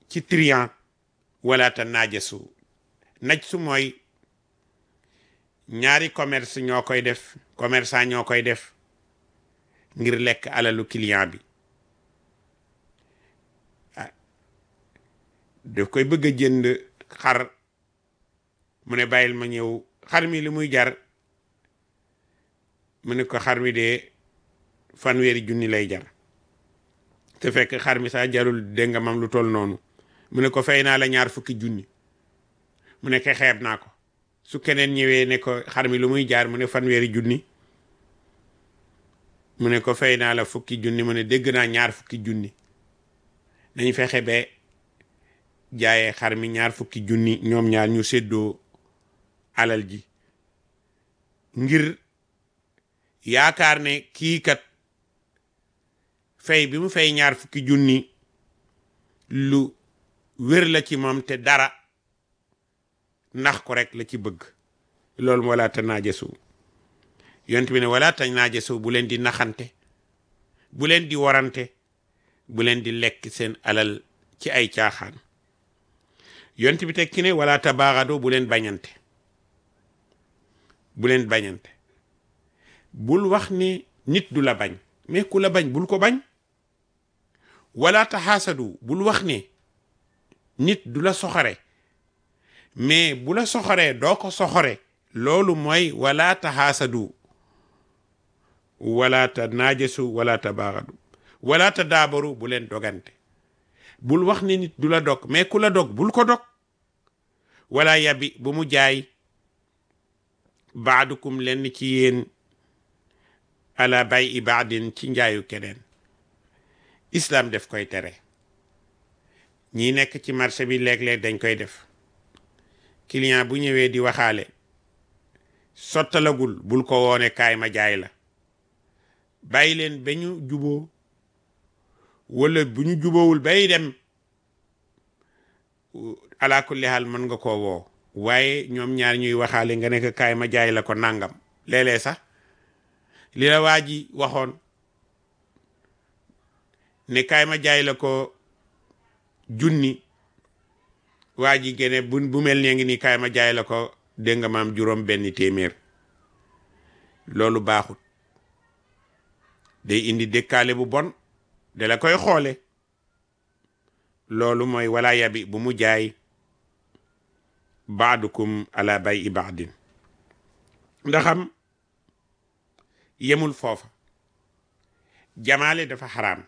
ci trian wala ta naajasu naj su mooy ñaari commerce ñoo koy def commerçant ñoo koy def ngir lekk alalu client bi ah daf koy bëgg a jënd xar mu ne bàyyil ma ñëw xar mi li muy jar mu ne ko xar mi de fanweeri junni lay jar te fekk xar mi sax jarul dégg nga mam lu toll noonu mu ne ko fay naa la ñaar fukki junni mu ne ko xeeb naa ko su keneen ñëwee ne ko xar mi lu muy jaar mu ne fanweeri junni mu ne ko fay naa la fukki junni mu ne dégg naa ñaar fukki junni nañ fexe ba jaayee xar mi ñaar fukki junni ñoom ñaar ñu séddoo alal ji ngir yaakaar ne kii kat fay bi mu fay ñaar fukki junni lu wér la ci moom te dara ndax ko rek la ci bëgg loolu wala ta naajasu yont bi ne wala ta naajasu bu leen di naxante bu leen di warante bu leen di lekk seen alal ci ay caaxaan yont bi tekki ne wala ta baaxado bu leen bañante bu leen bañante bul wax ne nit du la bañ mais ku la bañ bul ko bañ wala ta xaasadu bul wax ne nit du la soxore mais bu la soxoree doo ko soxore loolu mooy wala ta xaasadu wala ta naajasu wala ta baaxadu wala ta daabaru bu leen dogante bul wax ne nit du la dog mais ku la dog bul ko dog wala yabi bu mu jaay baadukum lenn ci yéen ala bay i baadin ci njaayu keneen islam def koy tere ñi nekk ci marché bi léeg-léeg dañ koy def client bu ñëwee di waxaale sottalagul bul ko woone kaay ma jaay la bàyyi leen ba ñu juboo wala bu ñu juboowul bay dem ala kulli haal mën nga koo woo waaye ñoom ñaar ñuy waxaale nga nekk kaay ma jaay la ko nangam léeg-léeg sax li la waa ji waxoon ne kaay ma jaay la ko junni waa ji gene bu bu mel ne ngi nii kaay ma jaay la ko dégg nga maam juróom benn téeméer loolu baaxut day indi dëkkaale bu bon da la koy xoole loolu mooy wala yabi bu mu jaay baadukum ala bay i baadin ndaxam yemul foofa jamaale dafa xaraam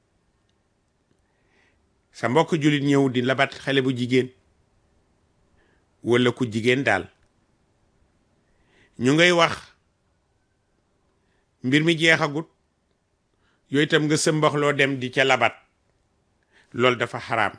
sa mbokk jullit ñëw di labat xale bu jigéen walla ku jigéen daal ñu ngay wax mbir mi jeexagut yooyu itam nga sëmbaxloo dem di ca labat loolu dafa xaraam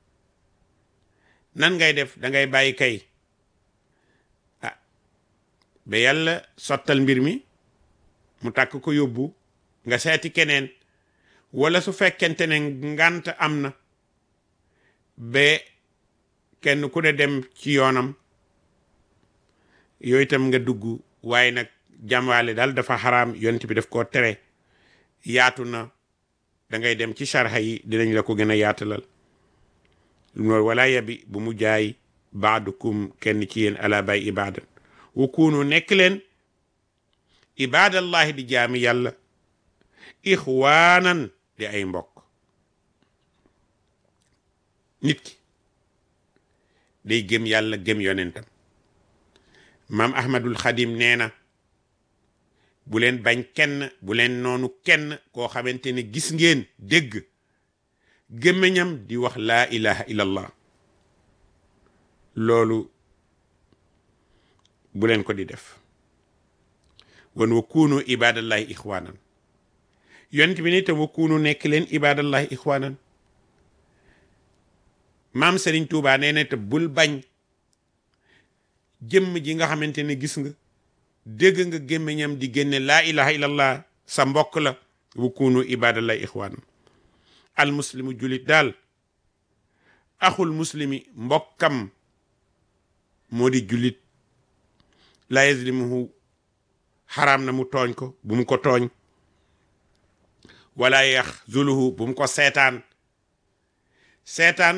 nan ngay def da ngay bàyyi kay ah ba yàlla sottal mbir mi mu takk ko yóbbu nga seeti keneen wala su fekkente ne ngant am na ba kenn ku ne dem ci yoonam yooyu itam nga dugg waaye nag jàmwaale daal dafa xaraam yonent bi daf koo tere yaatu na da ngay dem ci sarxa yi dinañ la ko gën a yaatalal loolu wala yabi bu mu jaay baadukum kenn ci yéen ala bay ibadan wa kunu nekk leen ibadallahi di jaami yàlla ixwaanan di ay mbokk nit ki day gëm yàlla gëm yonentam maam ahmadul xadim nee na bu leen bañ kenn bu leen noonu kenn koo xamante ne gis ngeen dégg gémmiñam di wax laa ilaha illallah loolu bu leen ko di def wan wa kuunu ibadallahi ixwaanan yonent bi ni te wa kuunu nekk leen ibadallahi ixwaanan maam Sëriñ Tuubaa nee na te bul bañ jëmm ji nga xamante ne gis nga dégg nga gémmiñam di génne laa ilaha illallah sa mbokk la wa kuunu ibadallahi ixwaanan al muslimu julit daal axul muslimi mbokkam moo di julit la yazlimuhu xaraam na mu tooñ ko bu mu ko tooñ wala yax zuluhu bu mu ko seetaan seetaan